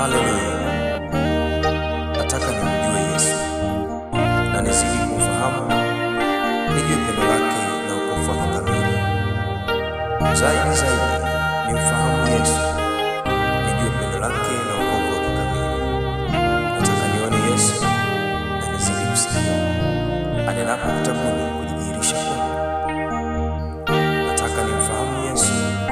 Haleluya! Nataka nimjue Yesu na nizidi kumfahamu, nijue pendo lake na wokovu wake kamili. Zaidi zaidi nimfahamu Yesu, nijue pendo lake na wokovu wake kamili. Nataka nione Yesu na nizidi kusikia anenapo kitabuni kujidhihirisha kwangu. Nataka nimfahamu Yesu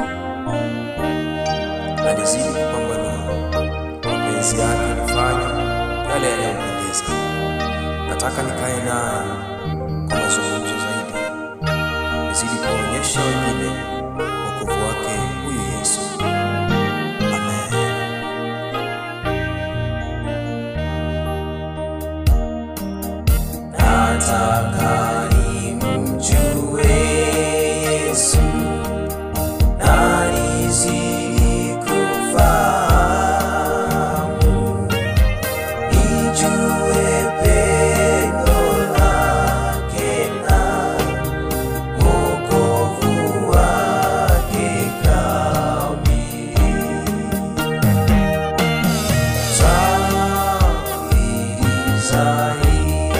na nizidi kupambanua mapenzi yake, nifanye yale yanayompendeza. Nataka nikae naye kwa mazungumzo zaidi, nizidi kuwaonyesha wengine wokovu wake huyu Yesu. Amen. Nataka nimjue Yesu na nizidi kufahamu, nijue pendo lake na wokovu wake kamili. Zaidi zaidi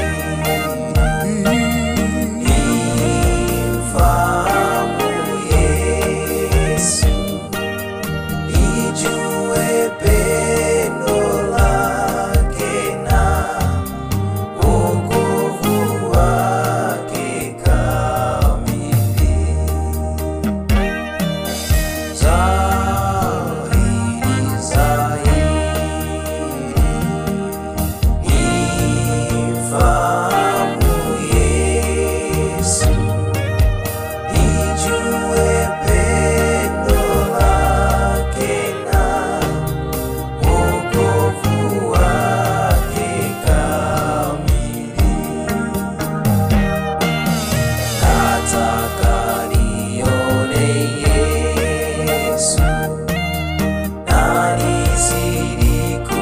nimfahamu Yesu, nijue pendo lake na wokovu wake kamili. Zaidi zaidi nimfahamu Yesu, nijue pendo lake na wokovu wake kamili. Nataka nione Yesu na nizidi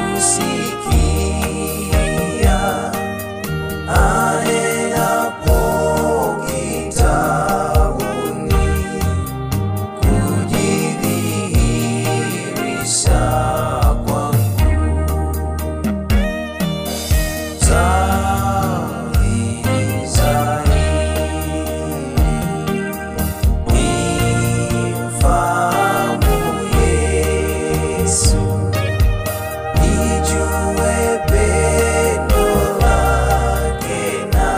kusikia anenapo kitabuni kujidhihirisha kwangu. Zaidi zaidi nimfahamu Yesu, nijue pendo lake na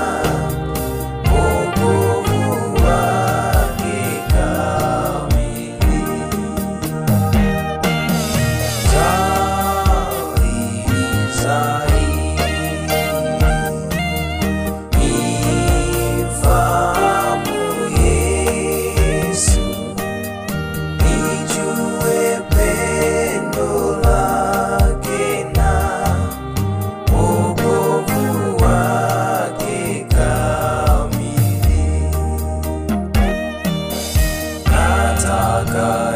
wokovu wake kamili. Zaidi zaidi nimfahamu Yesu, nijue pendo lake na wokovu wake kamili. Nataka